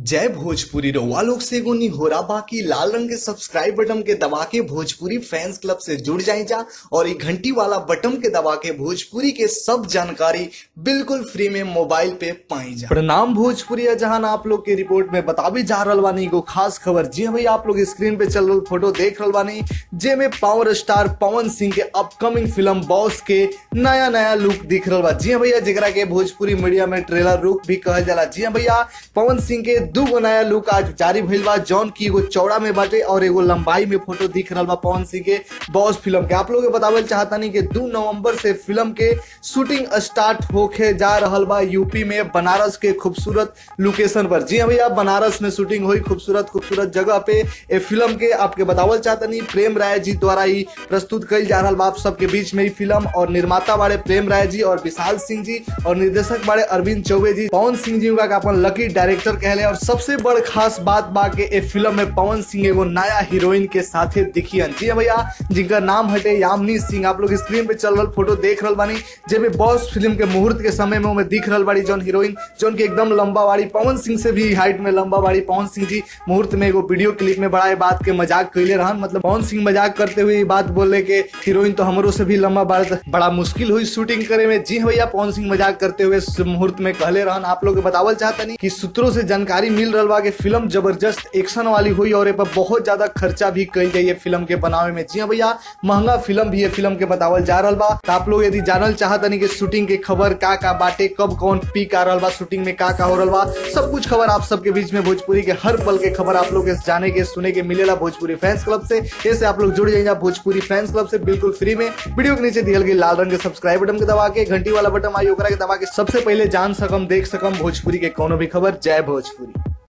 जय भोजपुरी रउआ लोग से एगो निहोरा बाकी लाल रंग के सब्सक्राइब बटन के दबा के भोजपुरी फैंस क्लब से जुड़ जाए जा और ये घंटी वाला बटन के दबा के भोजपुरी के सब जानकारी बिल्कुल फ्री में मोबाइल पे पाई जा प्रणाम भोजपुरी है जहां आप लोग के रिपोर्ट में बताबी जा रहल बानी एगो खास खबर जी हाँ भैया आप लोग स्क्रीन पे चल रहा फोटो देख रहल बानी जे में पावर स्टार पवन सिंह के अपकमिंग फिल्म बॉस के नया नया लुक दिख रहा बा जी हाँ भैया जेकरा के भोजपुरी मीडिया में ट्रेलर लुक भी कहल जाला जी हाँ भैया पवन सिंह के दू गो नया लुक आज जारी भइल बा जौन की एगो चौड़ा में बाटे और एगो लंबाई में फोटो दिख रहल बा पवन सिंह के बॉस फिल्म के आप लोग के बतावल चाहतानी कि दू नवंबर से फिल्म के शूटिंग स्टार्ट होके जा रहल बा यूपी में बनारस के खूबसूरत लोकेशन पर जी हाँ भैया बनारस में शूटिंग हुई खूबसूरत खूबसूरत जगह पे ए फिल्म के आपके बतावल चाहतनी प्रेम राय जी द्वारा ही प्रस्तुत कल जा रहा बा आप सबके बीच में ही फिल्म और निर्माता बाड़े प्रेम राय जी और विशाल सिंह जी और निर्देशक बाड़े अरविंद चौबे जी पवन सिंह जी का अपन लकी डायरेक्टर कहले और सबसे बड़ खास बात बा के ए फिल्म में पवन सिंह एगो नया हीरोइन के साथे दिखियन जी हाँ भैया जिनका नाम हटे यामिनी सिंह आप लोग स्क्रीन पे चल रहा फोटो देख रहा बानी जेमे बॉस फिल्म के मुहूर्त के समय में उनमें दिख रहा बाड़ी जौन हीरोइन जौन की एकदम लंबा बाड़ी पवन सिंह से भी हाइट में लंबा बाड़ी पवन सिंह जी मुहूर्त में एगो वीडियो क्लिप में बड़ा ये बात के मजाक कैले रहन मतलब पवन सिंह मजाक करते हुए ये बात बोले के हीरोइन तो हमरो से भी लंबा बाड़ बड़ा मुश्किल हुई शूटिंग करे में जी हाँ भैया पवन सिंह मजाक करते हुए इस मुहूर्त में कहले रहन आप लोग के बतावल चाहता नहीं कि सूत्रों से जानकारी मिल रहा बा कि फिल्म जबरदस्त एक्शन वाली हुई और ए पर बहुत ज्यादा खर्चा भी कल जाइए फिल्म के बनावे में जी हाँ भैया महंगा फिल्म भी है फिल्म के बतावल जा रहा बा तो आप लोग यदि जानल चाहता नहीं कि शूटिंग के खबर का का बाटे कब कौन पीक आ रहा बा शूटिंग में का का हो रहा बा सब कुछ खबर आप सबके बीच में भोजपुरी के हर पल के खबर आप लोग के जाने के सुने के मिलेला भोजपुरी फैंस क्लब से ऐसे आप लोग जुड़ जाइए भोजपुरी फैंस क्लब से बिल्कुल फ्री में वीडियो के नीचे दियल गई लाल रंग के सब्सक्राइब बटन के दबा के घंटी वाला बटन आई ओकरा के दबा के सबसे पहले जान सकम देख सकम भोजपुरी के कोनो भी खबर जय भोजपुरी